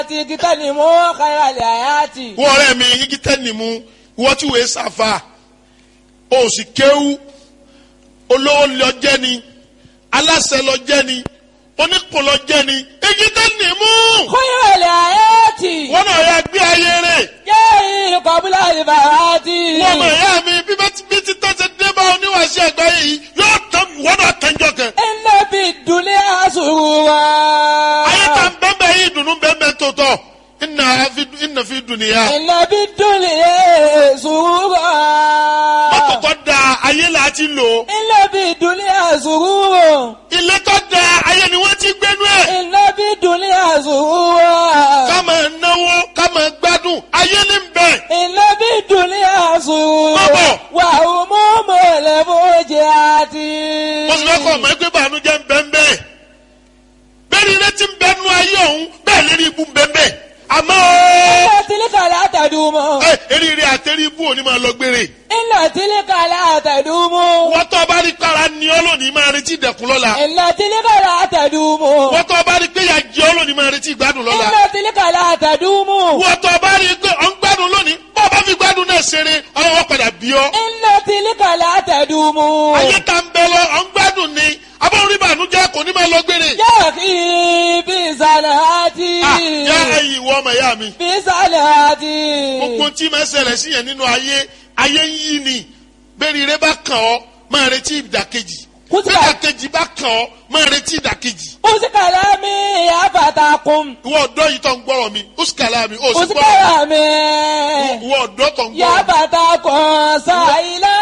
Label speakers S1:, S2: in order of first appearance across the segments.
S1: àti kíkọ́ ni mo kára lè àyàtì.
S2: wọ́n ọ̀rẹ́ mi igi tẹ́ni mu wọ́n tí wòye sàfà o sì kéwú olówó lọ jẹ́ ni aláṣẹ lọ jẹ́ ni oníkùn lọ jẹ́ ni igi tẹ́ni mu
S1: kára lè àyàtì.
S2: wọ́n náà yà gbé ayé rẹ̀
S1: yéé kọ́bílà ìbàràtì.
S2: wọ́n mọ̀ ẹ̀yà mi bí bá ti bí ti tọ́sẹ̀ dé bá oníwàásí àgbáyé yìí yóò tán wọ́n náà tẹ́jọ́ kan
S1: iná bí dùnlé àṣùrù wa.
S2: ayé ta ń bẹ́ẹ̀ bẹ́ẹ̀ yìí dùnú bẹ́ẹ̀ bẹ́ẹ̀ tó tọ̀ ìnà fi ìnà fi dùn nìyà
S1: iná bí dùnlé àṣùrù wa.
S2: mọ́tò tó da ayé là á ti lò
S1: iná bí dùnlé àṣùrù wa.
S2: ilé tó da ayé ni wọ́n ti gbénú ẹ̀.
S1: iná bí dùnlé àṣùrù wa.
S2: ká máa náwó ká máa gbádùn ayé ní bẹ̀.
S1: iná bí dùnlé àṣùrù wa.
S2: Bọ́bọ̀.
S1: wà ó mú mọ̀lẹ́ fojì àti.
S2: mo sì fẹ́ kọ́ ọmọ ẹgbẹ́ bànújẹ́ ń bẹ́ ń bẹ́ẹ̀. bẹ́ẹ̀ ni ilé ti ń bẹ́ẹ̀ nú ayé ọ̀hún bẹ́ẹ̀ lérí ibú ń bẹ́ẹ̀ bẹ́ẹ̀. àmọ́
S1: iná tìlíkà látàdúmọ̀.
S2: ẹ eríire àtẹrí ibú òní máa lọ gbére.
S1: iná tìlíkà látàdúmọ̀.
S2: wọ́n tó bá rí kára ní ọlọ́ọ̀ni máa retí ìdẹ̀kùn lọ́la.
S1: iná tìlíkà látàdúmọ̀.
S2: wọ́n tó bá rí pé ìyà jẹ ọlọ́ọ̀ni máa retí ìgbádùn lọ́la.
S1: iná tìlíkà látàdúmọ̀.
S2: wọ́n tó bá rí pé ọ̀ ń gbádùn lónìí bọ́ bá fi gbádùn náà ṣeré ọlọ́wọ́ padà bí ọ.
S1: iná tìlíkà látàdúmọ̀.
S2: ayé ta ń bẹ lọ ọ̀ ń gbádùn ni abọ́n rí bànújẹ́ kò ní máa lọ gbére.
S1: yóò kí bí sàlàtì.
S2: Ah, yá ẹ̀yin ìwọ ọmọ ìyá mi.
S1: bí sàlàtì.
S2: gbogbo tí máa ṣẹlẹ̀ sí yẹn nínú ayé ayé ń yí ni bẹ́ẹ̀ni ire bá kàn ọ́ máa retí ìdàkejì
S1: Kó sì
S2: bẹ́ẹ̀
S1: bá-
S2: ìdàkejì bá kàn ọ́ máa retí ìdàkejì.
S1: usikala mi afatakun.
S2: ìwọ ọ̀dọ́ yìí tó ń gbọ́rọ̀ mi ó sì kàlá mi ó sì gbọ́rọ̀
S1: usikala mi
S2: mi ìwọ ọ̀dọ́ tó ń gbọ́rọ̀ mi.
S1: yafatakun sayila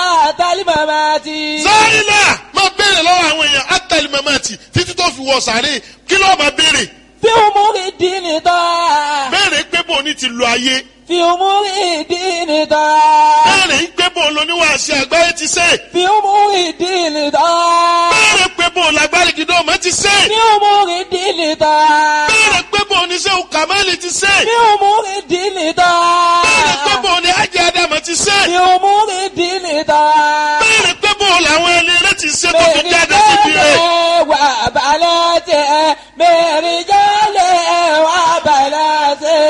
S1: talimamati.
S2: sáyìnà máa béèrè lọ́wọ́ àwọn èèyàn átàlí mamati títí tó fi wọ sàárè kí ló máa béèrè
S1: fi umuri dini tọ́.
S2: béèrè pé bò ní ti lo ayé
S1: fi umuri dini tọ́.
S2: béèrè pé bò lóníwàásí àgbáyé ti ṣe
S1: fi umuri dini tọ́.
S2: béèrè pé bò lágbárí gidi ọmọ ti ṣe
S1: fi umuri dini tọ́.
S2: béèrè pé bò ní sẹ́wọ̀n kàmáìlì ti ṣe.
S1: fi umuri dini tọ́.
S2: béèrè pé bò ní ajé adama ti ṣe.
S1: fi umuri dini tọ́.
S2: béèrè pé bò làwọn ẹni rẹ ti ṣe tó fi jáde síbi rẹ.
S1: wà balẹ̀ tẹ̀ mẹ́rin jálẹ̀ wà balẹ̀ tẹ̀.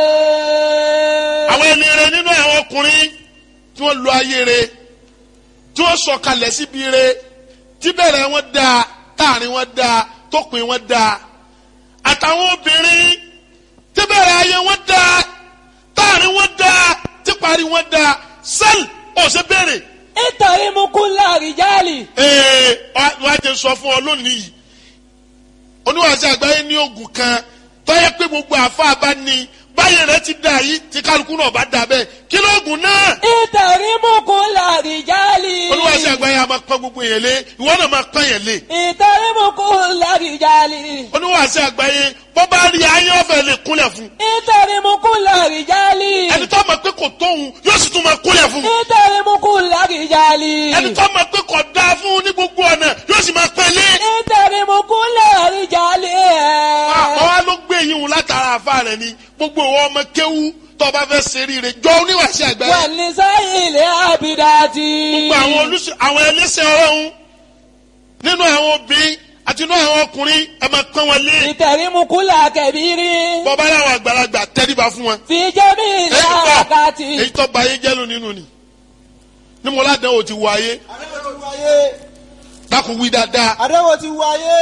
S2: àwọn ẹni rẹ nínú àwọn ọkùnrin tí wọ́n lo ayé rẹ tí wọ́n sọ̀kalẹ̀ síbi rẹ tí bẹ̀rẹ̀ wọn dáa táàrin wọn dáa tópin wọn dáa àtàwọn obìnrin tí bẹ̀rẹ̀ ayé wọn dáa táàrin wọn dáa tí parí wọn dáa sẹ́ẹ̀lì ọ̀sẹ̀ bẹ̀rẹ̀.
S1: nítorí mú kú láàrin jálì.
S2: ee wá jẹ sọ fún ọ lónìí yìí oníwàásù àgbáyé ní oògùn kan tọ́yẹ pé gbogbo àfa bá ní báyìí rẹ ti dà yìí tí kálukú náà bá dà bẹ́ẹ̀ kí lóògùn náà
S1: nítorí mú kú láàrin jálì.
S2: oníwàásù àgbáyé a máa pọ́n gbogbo yẹn lé ìwọ náà máa pọ́n yẹn lé
S1: nítorí mú kú láàrin jálì.
S2: oníwàásù àgbáyé bọ́ bá rí ayé ọ̀fẹ́ lè kúnlẹ̀ fún
S1: nítorí mú kú láàrin jálì.
S2: ẹni tó mọ̀ pé kò tóun yóò sì tún máa kúnlẹ̀ fún
S1: nítorí mú kú láàrin jálì.
S2: ẹni tó mọ̀ pé kò dáa fún ní gbogbo ọ̀nà yóò sì máa pẹ́ lé
S1: nítorí mú kú láàrin jálì.
S2: àwa ló gbé yín wò látara àfa rẹ ni gbogbo ìwọ ọmọ kéwú tó bá fẹ́ ṣe rí rẹ jọ oníwàásù àgbáyé
S1: wà ní sáyìn ilé àbídájì.
S2: gbogbo àwọn olùsọ àwọn ẹlẹ́sẹ̀ ọlọ́run nínú àwọn obìnrin àti nínú àwọn ọkùnrin ẹ máa pọ́n wọn lé
S1: ìtẹ̀rímukúlà kẹ̀bírí.
S2: bọ́bá láwọn àgbàlagbà tẹ́ríba fún wọn.
S1: fi jẹ́mi ìlà
S2: èyí tó
S1: àkàtì.
S2: èyí tó ba ayé jẹ́lu nínú ni ní mo ládàá o ti wọ ayé
S3: àdéhùn ti wáyé
S2: dákun wí dáadáa
S3: àdéhùn ti wáyé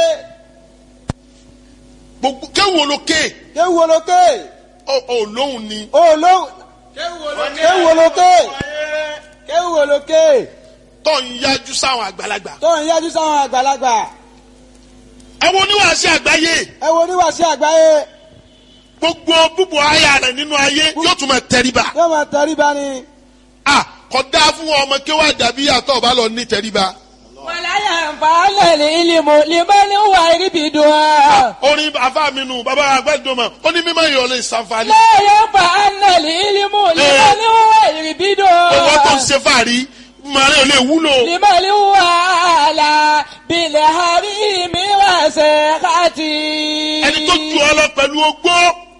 S2: gbogbo kéwù olókè
S3: kéwu olókè
S2: ọ ọ lóhùn ni
S3: olóhùn kéwu olókè kéwu olókè
S2: tó ń yájú sáwọn àgbàlagbà.
S3: tó ń yájú sáwọn àgbàlagbà
S2: ẹ wo oníwàásí àgbáyé
S3: ẹ wo oníwàásí àgbáyé
S2: gbogbo búbu aya rẹ nínú ayé yóò tún máa tẹríba.
S3: yóò máa tẹríba ni
S2: a kò dáa fún ọmọ kéwàá dàbí àtọ̀ ọba lọ ní tẹríba.
S1: wàláyà nfààlẹ̀ ní ìlímù limani wà ríbi dùn án.
S2: orin afa mi nù bàbá àgbẹ̀dọ̀mọ̀ ó ní mímọ́ ìyọ̀ lè ṣàǹfààní.
S1: lẹ́yìn nfààlẹ̀ ní ìlímù limani wà ríbi dùn
S2: owó tó ń
S1: án.
S2: ṣe fàárí màrí ò lè wúlò.
S1: limani wà là bilẹ̀ hàrí mi wà sẹ́kàtì.
S2: ẹni tó ju ọ lọ pẹ̀lú ogbó